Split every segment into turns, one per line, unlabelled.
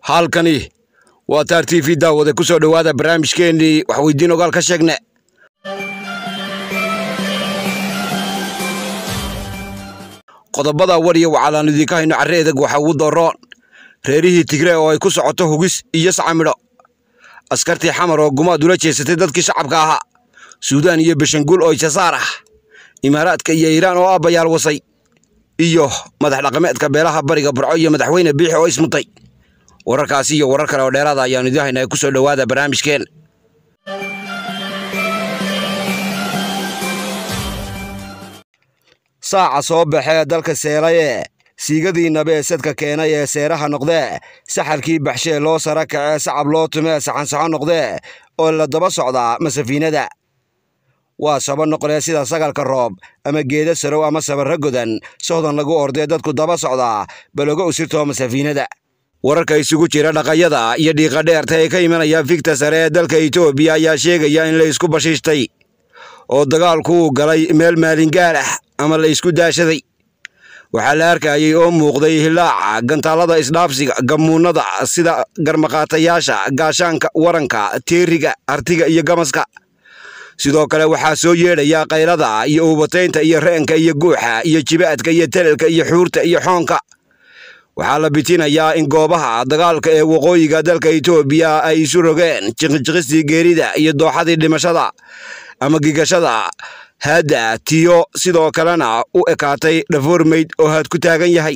halkani waa taar t v daawade ku soo dhowaada barnaamijkeennii waxweydiin ogaal ka sheegne qodobada war iyo waxaalaanu idinka hayno carre edeg waxa ugu dooroon reerihii tigre oo ay ku socoto hugis iyo sacamidho askartii xamar oo gumaad ula jeesatay dadkii shacabka ahaa suudaan iyo beshanguul oo jasaar ah imaaraadka iyo iiraan oo aabbayaal wasay iyo madax dhaqameedka beelaha bariga burco iyo madaxweyne biixi oo ismutay wararkaasi iyo warar kale oo dheeraada ayaanu idiin haynaa ku soo dhowaada barnaamijkeen saaca soo baxee dalka seelaye siigadii nabee sadka keenay ee seeraha noqdee saxalkii baxshee loo sara kacee sacab loo tumee saxansaxo noqdee oo la daba socdaa masafiinada waa saba noqdee sida sagalka roob ama geeda sarow ama sabarra godan sohdan lagu ordee dadku daba socdaa balogo usirtoo masafiinada wararka isugu jira dhaqayada iyo dhiiqa dheerta ee ka imanaya fikta sare ee dalka etoobiya ayaa sheegaya in la isku bashiishtay oo dagaalku uu galay meel maalingaar ah ama la isku daashaday waxaa la arkayay oo muuqday hilaaca gantaallada isdhaafsiga gammuunnada sida garmaqaatayaasha gaashaanka waranka teeriga artiga iyo gamaska sidoo kale waxaa soo yeedhaya kaylada iyo uubataynta iyo reenka iyo guuxa iyo jibaadka iyo telelka iyo xuurta iyo xoonka waxaa la bitinayaa in goobaha dagaalka ee waqooyiga dalka etoobiya ay isu rogeen jiqijiqistii geerida iyo dooxadii dhimashada ama gigashada haadda tiyo sidoo kalena u ekaatay dhafoormayd oo haad ku taagan yahay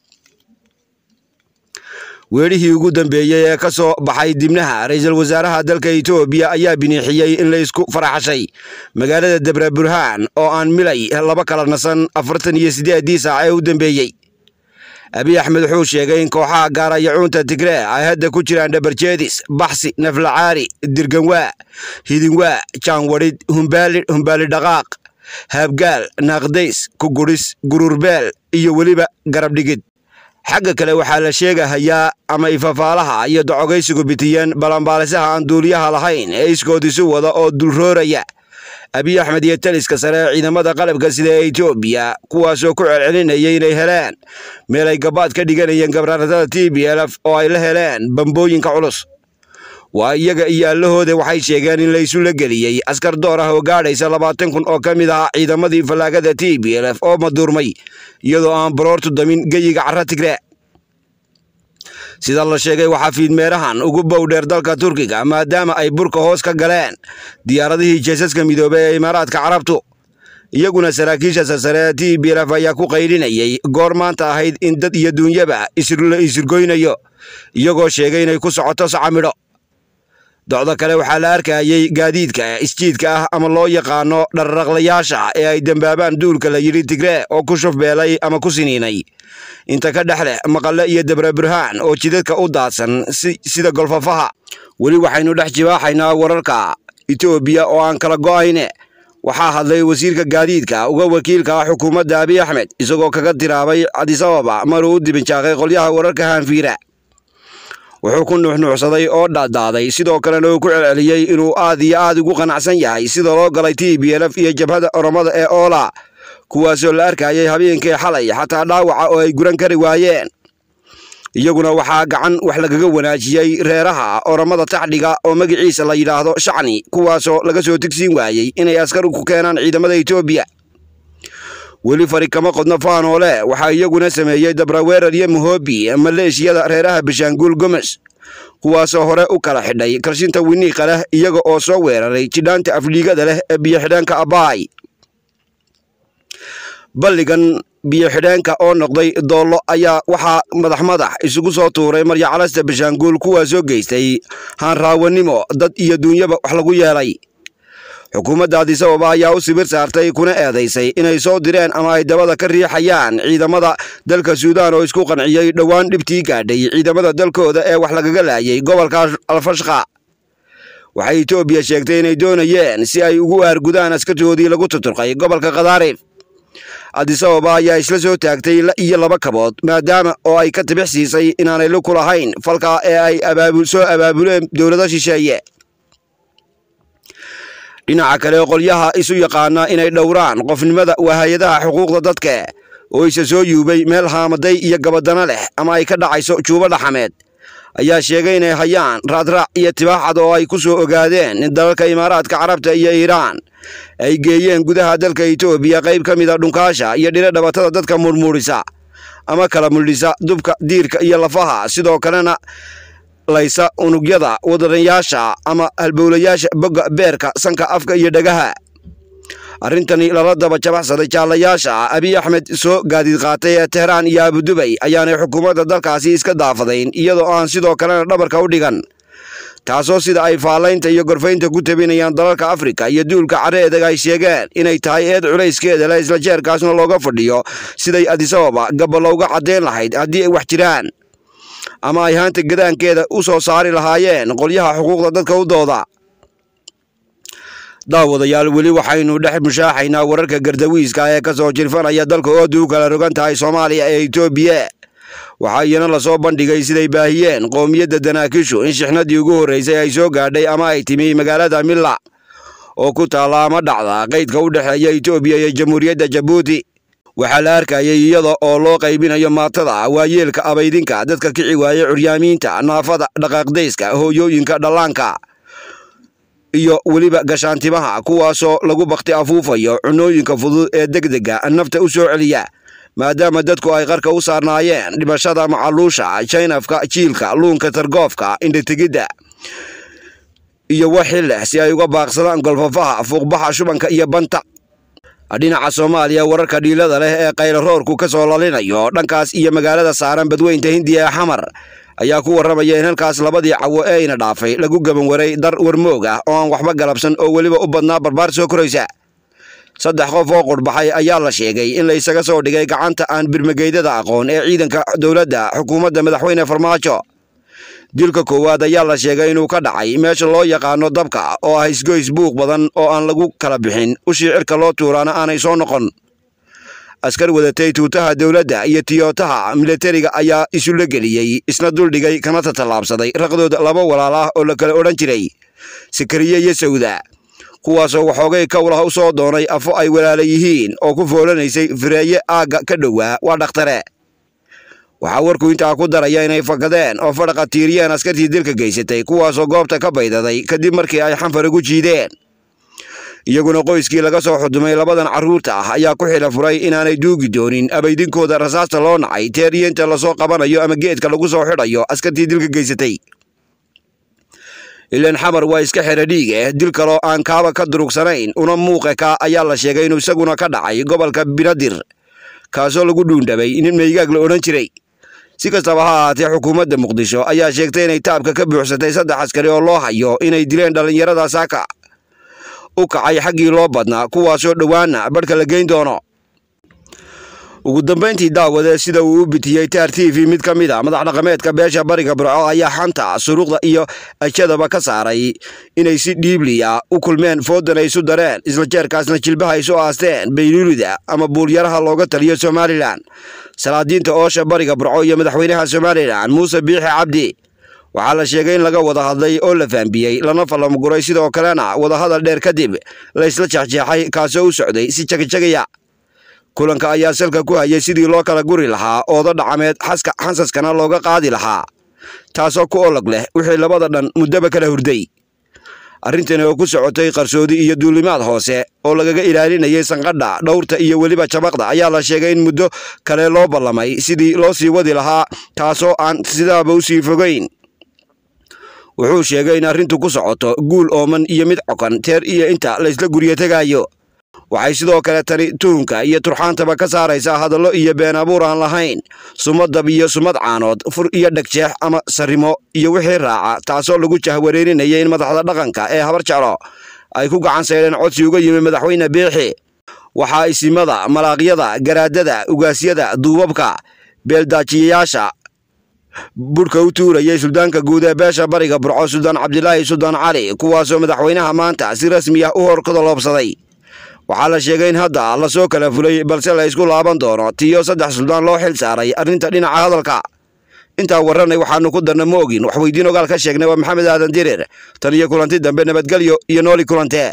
weedhihii ugu dambeeyey ee ka soo baxay dibnaha ra'iisul wasaaraha dalka etoobiya ayaa biniixiyey in la isku faraxashay magaalada debre burhaan oo aan milay laba kala nasan afartan iyo siddeeddii saac ee u dambeeyey abiy axmed wuxuu sheegay in kooxaha gaarayacuunta tigree ay hadda ku jiraan dhabarjeedis baxsi naflacaari dirganwaa hidinwaa jaanwadhid humbaalidh humbaali dhaqaaq haabgaal naaqdays kugudhis gururbeel iyo weliba garabdhigid xagga kale waxaa la sheegahayaa ama ifafaalaha iyo docogaysigu bitiyeen balambaalisaha aan duuliyaha lahayn ee iskood isu wada oo dulrooraya abiy axmed iyo taliska sare ee ciidamada qalabka sida ee etoobiya kuwaasoo ku celcelinayay inay heleen meel ay gabaad ka dhiganayeen gabraaratada t b lf oo ay la heleen bambooyinka culus waa iyaga iyo allahooda waxay sheegeen in laysu la geliyey askar door ah oo gaadhaysa labaatan kun oo ka mid ah ciidamadii fallaagada t b lf oo maduurmay iyadoo aan baroortu damin geyiga carra tigre sida la sheegay waxaa fiidmeerahan ugu bowdheer dalka turkiga maadaama ay burka hoos ka galeen diyaaradihii jeesaska midoobey ee imaaraadka carabtu iyaguna saraakiisha sarsare ee t b lf ayaa ku qaydhinayay goor maanta ahayd in dad iyo duunyaba la isirgoynayo iyagoo sheegay inay ku socoto sacamidho docdo kale waxaa la arkayay gaadiidka isjiidka ah ama loo yaqaano dharraqlayaasha ee ay dembaabaan duulka la yidhi tigree oo ku shufbeelay ama ku siniinay inta ka dhex leh maqalle iyo debre burhaan oo jidadka u daadsan sida golfafaha weli waxaynu dhex jibaaxaynaa wararka etoobiya oo aan kala go'ayne waxaa hadlay wasiirka gaadiidka uga wakiilka ah xukuumadda abiy axmed isagoo kaga tiraabay cadisababa maruu u dibinjaaqay qolyaha wararka haanfiira wuxuu ku nuuxnuuxsaday oo dhaadaaday sidoo kalena uu ku celceliyey inuu aad iyo aad ugu qanacsan yahay sida loo galay t b lf iyo jabhada oromada ee oola kuwaasoo la arkayay habeenkii xalay xataa dhaawaca oo ay guran kari waayeen iyaguna waxaa gacan wax lagaga wanaajiyey reeraha oromada taxdhiga oo magiciisa la yidhaahdo shacni kuwaasoo laga soo tigsiin waayey inay askar ku keenaan ciidamada etoobiya weli fari kama qodno faanoole waxaa iyaguna sameeyey dabraweerar iyo muhobi maleeshiyada reeraha bishaanguul gomes kuwaasoo hore u kala xidhay karshinta winiiqa leh iyaga oo soo weeraray jidhaanta afdhiigada leh ee biyo-xidheenka abaay balligan biyo-xidheenka oo noqday doollo ayaa waxaa madax madax isugu soo tuuray maryacalasta bishaanguul kuwaasoo geystay haanraawanimo dad iyo duunyaba wax lagu yeelay xukuumadda adisababa ayaa u sibir saartay kuna eedaysay inay soo direen ama ay dabada ka riixayaan ciidamada dalka suudaan oo isku qanciyey dhowaan dhibtii gaadhay ciidamada dalkooda ee wax lagaga laayay gobolka alfashqa waxay etoobiya sheegtay inay doonayeen si ay ugu aargudaan askartoodii lagu tuturqay gobolka khadaarif adisababa ayaa isla soo taagtay iyo laba kabood maadaama oo ay ka tibix siisay inaanay luku lahayn falka ee ay soo abaabuleen dowlado shisheeye dhinaca kale qolyaha isu yaqaana inay dhowraan qofnimada waa hay-adaha xuquuqda dadka oo isa soo yuubay meel haamaday iyo gabadano leh ama ay ka dhacayso juubo dhaxameed ayaa sheegay inay hayaan raadraac iyo tibaaxad oo ay ku soo ogaadeen in dalalka imaaraadka carabta iyo iiraan ay geeyeen gudaha dalka etoobiya qayb ka mida dhunkaasha iyo dhiro dhabatada dadka murmuurisa ama kala muldhisa dubka diirka iyo lafaha sidoo kalena laysa unugyada wadanayaasha ama halbowlayaasha bogga beerka sanka afka iyo dhagaha arrintani lala daba jabaxsaday jaalayaasha abiy axmed soo gaadiid qaatay ee tehraan iyo abudubay ayaanay xukuumadda dalkaasi iska daafadayn iyadoo aan sidoo kalena dhabarka u dhigan taasoo sida ay faalaynta iyo gorfaynta ku tabinayaan dalalka afrika iyo duulka careedag ay sheegeen inay tahay eed culayskeeda le isla jeerkaasna looga fadhiyo siday adisababa gabalowga caddayn lahayd haddii ay wax jiraan ama ay haanta gadaankeeda u soo saari lahaayeen qolyaha xuquuqda dadka u dooda daawadayaal weli waxaynu dhex mushaaxaynaa wararka gardawiiska ee ka soo jirfanaya dalka oodu u kala rogan tahay soomaaliya ee etoobiya waxaa iyana lasoo bandhigay siday baahiyeen qoomiyadda danaakishu in shixnadii ugu horreysay ay soo gaadhay ama ay timi magaalada milla oo ku taalla ama dhacda qaydka u dhexeeya etoobiya iyo jamhuuriyadda jabuuti waxaa la arkayay iyada oo loo qaybinayo maatada waayeelka abaydinka dadka kici waaya curyaamiinta naafada dhaqaaqdayska hooyooyinka dhallaanka iyo weliba gashaantimaha kuwaasoo lagu bakti afuufayo cunooyinka fudud ee degdega nafta u soo celiya maadaama dadku ay qarka u saarnaayeen dhimashada macaluusha jaynafka jiilka luunka targoofka indhategidda iyo waxi leh si ay uga baaqsadaan golfafaha fuuqbaxa shubanka iyo banta dhinaca soomaaliya wararka dhiilada leh ee kaylaroorku ka soo lalinayo dhankaas iyo magaalada saaran badweynta hindiya ee xamar ayaa ku warramaya in halkaas labadii cawo ee ina dhaafay lagu gaban waray dar warmoog ah oo aan waxba galabsan oo weliba u badnaa barbaar soo koraysa saddex qof oo qurhbaxay ayaa la sheegay in la isaga soo dhigay gacanta aan birmageydada aqoon ee ciidanka dowladda xukuumadda madaxweyne farmaajo dilka koowaad ayaa la sheegay inuu ka dhacay meesha loo yaqaano dabka oo ah isgoys buuq badan oo aan lagu kala bixin ushii cirka loo tuuraana aanay soo noqon askar wadatay tuutaha dowladda iyo tiyootaha milatariga ayaa isula geliyey isna duldhigay kana tatallaabsaday raqdooda laba walaal ah oo la kala odhan jiray sakariye iyo sawda kuwaasoo waxoogay kowlaha u soo doonay afo ay walaala yihiin oo ku foolanaysay fireeye aagga ka dhowaa waa dhakhtare waxaa warku intaa ku daraya inay fakadeen oo fadhaqa tiiriyeen askartii dilka geysatay kuwaasoo goobta ka baydaday kadib markii ay xanfar ugu jiideen iyaguna qoyskii laga soo xudumay labadan carruurta ah ayaa ku xila furay inaanay duugi doonin abaydinkooda rasaasta loo nacay teeriyeenta lasoo qabanayo ama geedka lagu soo xidhayo askartii dilka geysatay ilaan xamar waa iska xera dhiig eh dil kaloo aan kaaba ka durugsanayn una muuqe ka ayaa la sheegay inuu isaguna ka dhacay gobolka binadir kaasoo lagu dhuundhabay nin meygaag la odhan jiray si kastaba ha ahaatee xukuumadda muqdisho ayaa sheegtay inay taabka ka buuxsatay saddex askari oo loo hayo inay dileen dhallinyarada saaka u kacay xaggii loo badnaa kuwaasoo dhowaana badhka la geyn doono ugu dambayntii daawade sida uu u bitiyey taar t v mid ka mid a madax dhaqameedka beesha bariga burco ayaa xanta suruuqda iyo ajadaba ka saaray inay si dhiibliya u kulmeen foodan ay isu dareen isla jeerkaasna jilbaha isu aasteen bayluulida ama buulyaraha looga taliyo somalilan salaadiinta oosha bariga burco iyo madaxweynaha somalilan muuse biixi cabdi waxaa la sheegay in laga wada hadlay oo la faambiyey lana fallamuguray sidoo kalena wadahadal dheer kadib la isla jeexjeexay kaasoo u socday si jagajagaya kulanka ayaa salka ku hayay sidii loo kala guri lahaa ooda dhacameed xaska xansaskana looga qaadi lahaa taasoo ku olog leh wixii labada dhan muddaba kala hurday arrintani oo ku socotay qarsoodi iyo duulimaad hoose oo lagaga ilaalinayay sanqadha dhowrta iyo weliba jabaqda ayaa la sheegay in muddo kale loo ballamay sidii loo sii wadi lahaa taasoo aan sidaaba u sii fogayn wuxuu sheegay in arrintu ku socoto guul ooman iyo mid cokan teer iyo inta laysla guryo tegaayo waxay sidoo kale tani tuhunka iyo turxaantaba ka saaraysaa hadallo iyo been abuur aan lahayn sumadab iyo sumad caanood fur iyo dhegjeex ama sarrimo iyo wixii raaca taasoo lagu jahwareerinayay in madaxda dhaqanka ee habar jeclo ay ku gacan saydheen codsi uga yimi madaxweyne biixi waxaa isimada malaaqyada garaadada ugaasyada duubabka beeldaajiyayaasha budhka u tuurayay suldaanka guud ee beesha bariga burco suldaan cabdilaahi suldaan cali kuwaasoo madaxweynaha maanta si rasmi ah u horkadaloobsaday waxaa la sheegay in hadda lasoo kala fulay balse la isku laaban doono tiyo saddex suldaan loo xil saaray arrinta dhinaca hadalka intaa warranay waxaanu ku darna ma ogin wax weydiin ogaal ka sheegnay waa maxamed aadan dirir tan iyo kulanti dambe nabadgelyo iyo nooli kulantee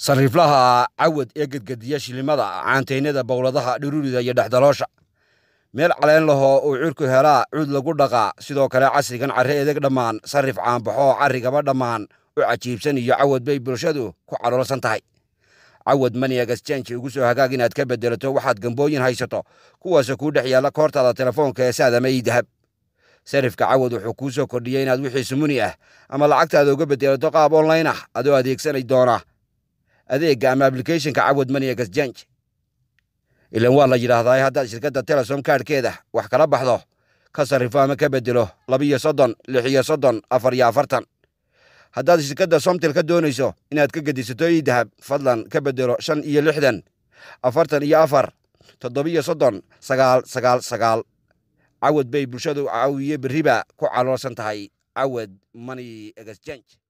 sariiflaha cawad ee gedgediya shilimada caanteynada bowladaha dhirurida iyo dhexdaloosha meel caleen lahoo uu cirku helaa cuud lagu dhaqaa sidoo kale casrigan carre edeg dhammaan sarrif caanbaxoo carrigaba dhammaan u cajiibsan iyo cawad bay bulshadu ku caloolsan tahay cawad maniag exchange ugu soo hagaag inaad ka bedelato waxaad gambooyin haysato kuwaasoo kuu dhex yaalla koortaada telefoonka ee saadama ii dahab sarifka cawad wuxuu kuu soo kordhiyey inaad wixii sumuni ah ama lacagtaada uga bedelato qaab online ah adoo adeegsanay doona adeegga ama ablicathonka cawad maniag exchange ilan waa la yidhaahdaa haddaad shirkadda telesom kaadhkeeda wax kala baxdo ka sarrifo ama ka bedelo labiyo soddon lix iyo soddon afar iyo afartan haddaad shirkadda somtel ka doonayso inaad ka gedisato ii dahab fadlan ka bedelo shan iyo lixdan afartan iyo afar toddobiyo soddon sagaal sagaal sagaal cawad bay bulshadu caawiye berriba ku caloolsan tahay cawad money exchange